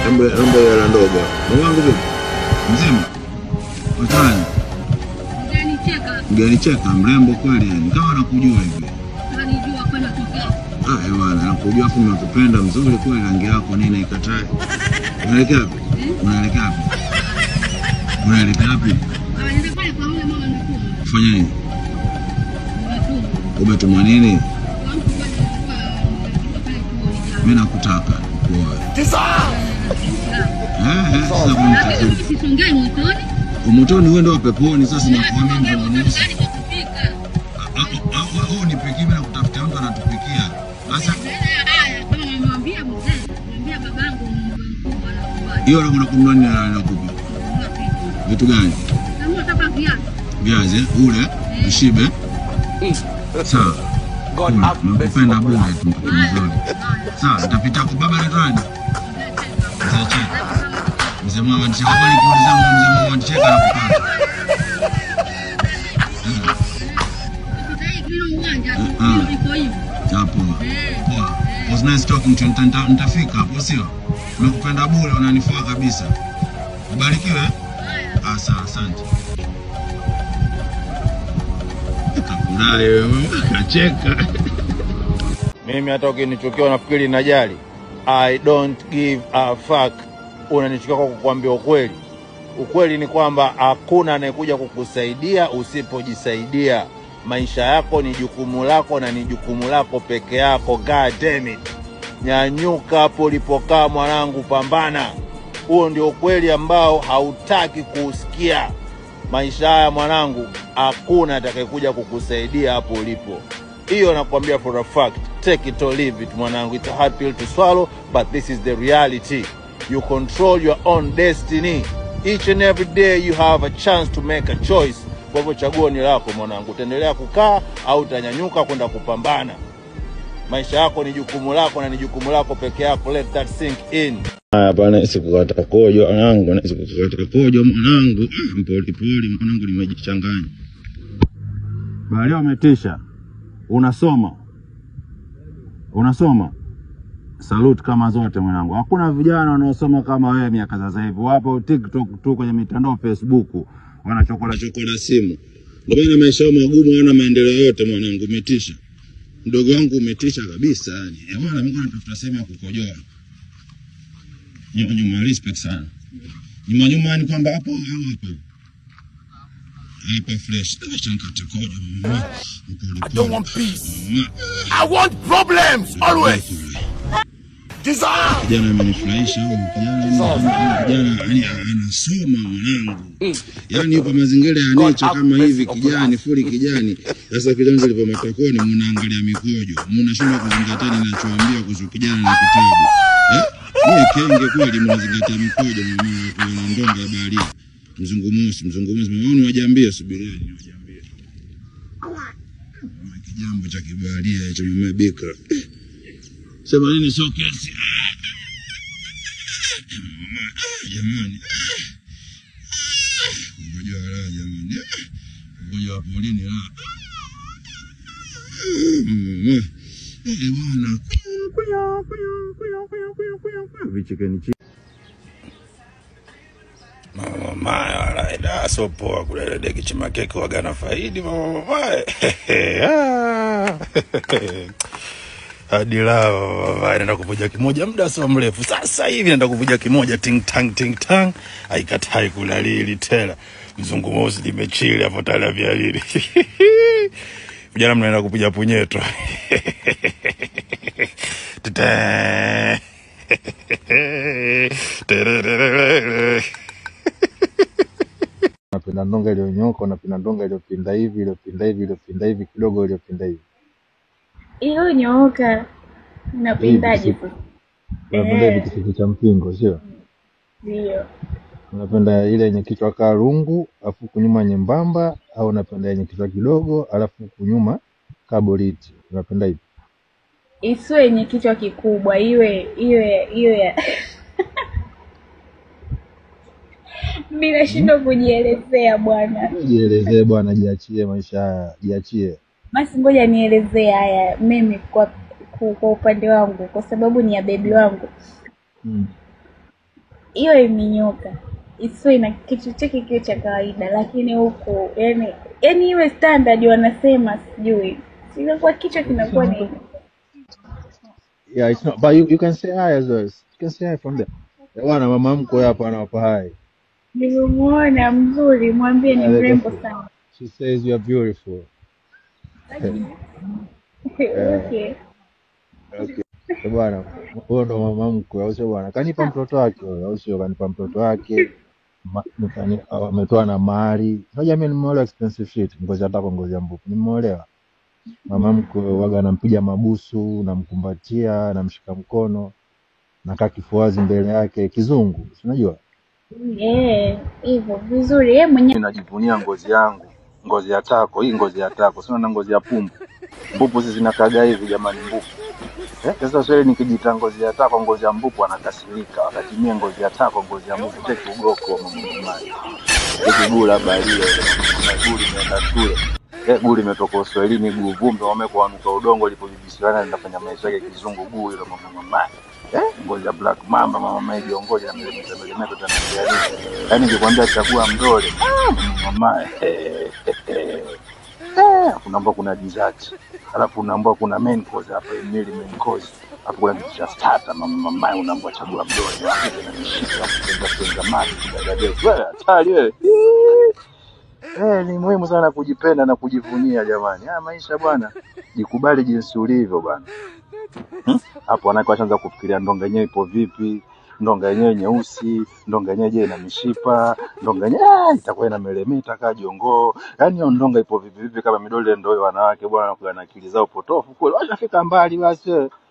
Embe embe hela ndogo. Mwanangu vipi? Mzima. Watani. Unanicheka, Mgeni cheka mrembo kweli yani. Kama nakujua hivi. unanijua kwenda tokea. Ah, eh bwana, nakujua afu nakupenda mzuri kweli rangi yako nini ikatai. Unaelekea wapi? Unaelekea wapi? Unaelekea wapi? Ah, nenda pale kwa yule mama mkuu. Kufanya nini? Mkuu. Umetumwa nini? Kwa mtu pale alikuwa alikuwa pale chuoni jana. Mimi nakutaka kuoa. Eh, eh, sasa Lakini kunitaka. mimi sisongei motoni. Umotoni uende wa peponi sasa na kuamini Sisongei ndio motoni nusu. hadi kwa kupika. Au nipikie mimi nakutafutia mtu anatupikia. Sasa Haya, kama nimemwambia mzee, nimwambia babangu mkubwa anakubali. hiyo unakwenda kununua nini na nakupa? Kuna kitu. Vitu gani? Na mimi nataka viatu. Viazi, eh? ule, ushibe. Sawa. God Kula, have mercy nakupenda upon bure us. tu mtoto mzuri. Sawa, nitapita kwa baba anaitwa nani? Mzee Cheka. Mzee Mama Cheka. Kwa nikiuliza mzee Mama Cheka nakupata. Sasa hivi hilo uwanja, Ah. hilo liko hivi. Hapo. Eh. Poa. Was nice talking to you. Nita- nita- Nitafika hapo sio? Nakupenda bure, unanifaa kabisa. Ubarikiwe. eh? Ah, sawa, asante. Kafurahi wewe, kacheka. Mimi hata ukinichukia unafikiri najali? I don't give a fuck. Unanichukia kwa kukwambia ukweli. Ukweli ni kwamba hakuna anayekuja kukusaidia usipojisaidia. Maisha yako ni jukumu lako na ni jukumu lako peke yako. God damn it. Nyanyuka hapo ulipokaa mwanangu, pambana. Huo ndio ukweli ambao hautaki kuusikia. Maisha haya mwanangu, hakuna atakayekuja kukusaidia hapo ulipo. Hiyo nakwambia for a fact. Take it or leave it mwanangu. It's a hard pill to swallow, but this is the reality. You control your own destiny. Each and every day you have a chance to make a choice. Kwa hivyo chaguo ni lako mwanangu, utaendelea kukaa au utanyanyuka kwenda kupambana. Maisha yako ni jukumu lako na ni jukumu lako peke yako. Let that sink in. Hapana, sikukata kojo mwanangu, sikukata kojo mwanangu. Ah, Mpoli poli mwanangu, nimejichanganya. Baadaye umetisha. Unasoma. Unasoma. Salute kama zote mwanangu. Hakuna vijana wanaosoma kama wewe miaka sasa hivi. Wapo TikTok tu kwenye mitandao Facebook wanachokola Chokola simu. Ndio maana maisha yao magumu, hana maendeleo yote mwanangu, umetisha. Mdogo wangu umetisha kabisa yani. Eh bwana, Mungu anatafuta sehemu ya kukojoa. Nyuma nyuma, respect sana. Nyuma nyuma ni kwamba hapo au hapo. Hapa fresh. Acha nikate kojo mama. I don't want peace. I want problems always. Desire. Kijana amenifurahisha huyu kijana, kijana yani anasoma mwanangu, yani yupo mazingira ya nature kama hivi, kijani fuli kijani. Sasa kijana zilipo matokoni, mnaangalia mikojo, mnashindwa kuzingatia ninachoambia kuhusu kijana na kitabu eh? Nyie kenge kweli, mnazingatia mikojo mama, kuna ndonga ya baharia, mzungu mosi, mzungu mosi, mama wajambie, subirieni wajambie kijambo cha kibaharia cha mama bikra sema nini sio kesi jamani mgonjwa wa raha jamani mgonjwa wa polini raha Eh, bwana vichekeni chi. Mama mamaye wala ida so poa kulele deki chimakeke wagana faidi mama mamaye Ah. hadi lao mama mamaye naenda kuvuja kimoja muda sio mrefu sasa hivi naenda kuvuja kimoja ting tang ting tang haikatai kulalili tena mzungu mosi limechili hapo tala vya lili vijana mnaenda kupiga punyeto Tete. Tererere. Unapenda ndonga iliyonyoka, unapenda ndonga iliyopinda hivi, iliyopinda hivi, iliyopinda hivi, kidogo iliyopinda hivi. iliyonyooka unapindaje Hivi, sasa? Unapenda Eh. hivi kitu cha mpingo, sio? Ndio, Unapenda ile yenye kichwa kaa rungu, alafu huku nyuma nyembamba, au unapenda yenye kichwa kidogo, alafu huku nyuma kaa boliti. Unapenda hivi? isiwe yenye kichwa kikubwa, iwe iwe iwe ya mi nashindwa kujielezea bwana. Jielezee bwana, jiachie maisha haya, jiachie. Basi ngoja nielezee haya mimi kwa ku- kwa upande wangu, kwa sababu ni ya bebi wangu. Mm. iwe imenyoka isiwe na kichwa chake kiwe cha kawaida lakini huku yani yani iwe standard wanasema sijui inakuwa kichwa kinakuwa ni Yeah, it's not. But you, you can say hi as well. You can say hi from there. Eh, Bwana mama mkwe hapa anawapa hi. nilimuona mzuri mwambie ni Yeah, they mrembo go- sana She says you are beautiful. okay Okay. Eh, Bwana, huyo ndo mama mkwe, au sio bwana? Kanipa mtoto wake huyo, au sio? Kanipa mtoto wake. Ma- nikani- Ametoa na mahari. Unajua mimi nimeolewa expensive shit, ngozi hata kwa ngozi ya mbuku. Nimeolewa. Mama mkwe waga nampiga mabusu, namkumbatia, namshika mkono, nakaa kifuazi mbele yake, kizungu, si unajua? Eh, hivyo vizuri yeye mwenyewe Mimi najivunia ngozi yangu, ngozi ya tako. Hii ngozi ya tako, sio na ngozi ya pumbu. Mbupu hizi zinakaga hivi jamani, mbupu. Eh, Sasa swali nikijita ngozi ya tako, ngozi ya mbupu anakasirika, wakati mie ngozi ya tako, ngozi ya mbupu teki ugoko mamumai teki guu la balia guu limeenda shule eh, guu limetoka uswahilini, guu vumbi wamekuanuka udongo lipojibisiana linafanya maisha yake kizungu, guu hilo mamumai eh, ngozi ya black mamba mama mai jiongozi na milemeta milemeta tanambia yaani nikikwambia chagua mdole ah, mama eh, eh, eh. Eh, unaambua kuna dessert alafu unaambua kuna main course hapa mili main course alafu kuna kitu cha starter mama mama unaambua chagua mdole alafu tena mishika alafu tenga tenga maji kidadade wewe hatari wewe Eh, ni muhimu sana kujipenda na kujivunia jamani. Haya maisha bwana, jikubali jinsi ulivyo bwana. Hmm? Hapo wanawake washaanza kufikiria ndonga yenyewe ipo vipi, ndonga yenyewe nyeusi, ndonga yenyewe je ina mishipa, ndonga yenyewe ah, itakuwa ina melemeta kaa jongoo. Yaani hiyo ndonga ipo vipi vipi kama midole ndio hiyo wanawake bwana wanakuwa na akili zao potofu kule. Washafika mbali basi. wewe.